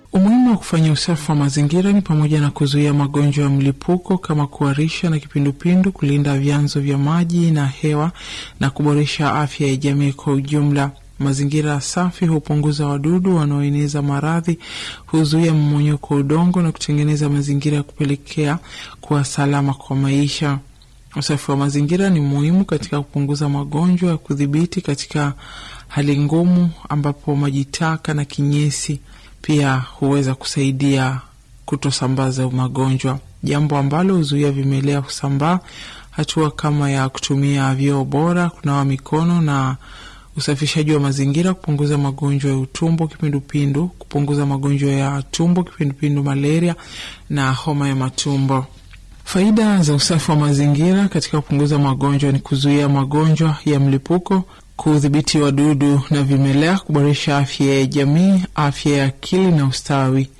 Umuhimu wa kufanya usafi wa mazingira ni pamoja na kuzuia magonjwa ya mlipuko kama kuharisha na kipindupindu, kulinda vyanzo vya maji na hewa na kuboresha afya ya jamii kwa ujumla. Mazingira safi hupunguza wadudu wanaoeneza maradhi, huzuia mmonyoko wa udongo na kutengeneza mazingira ya kupelekea kuwa salama kwa maisha. Usafi wa mazingira ni muhimu katika kupunguza magonjwa ya kudhibiti katika hali ngumu, ambapo maji taka na kinyesi pia huweza kusaidia kutosambaza magonjwa, jambo ambalo huzuia vimelea kusambaa. Hatua kama ya kutumia vyoo bora, kunawa mikono na usafishaji wa mazingira, kupunguza magonjwa ya utumbo, kipindupindu, kupunguza magonjwa ya tumbo, kipindupindu, malaria na homa ya matumbo. Faida za usafi wa mazingira katika kupunguza magonjwa ni kuzuia magonjwa ya mlipuko, kudhibiti wadudu na vimelea, kuboresha afya ya jamii, afya ya akili na ustawi.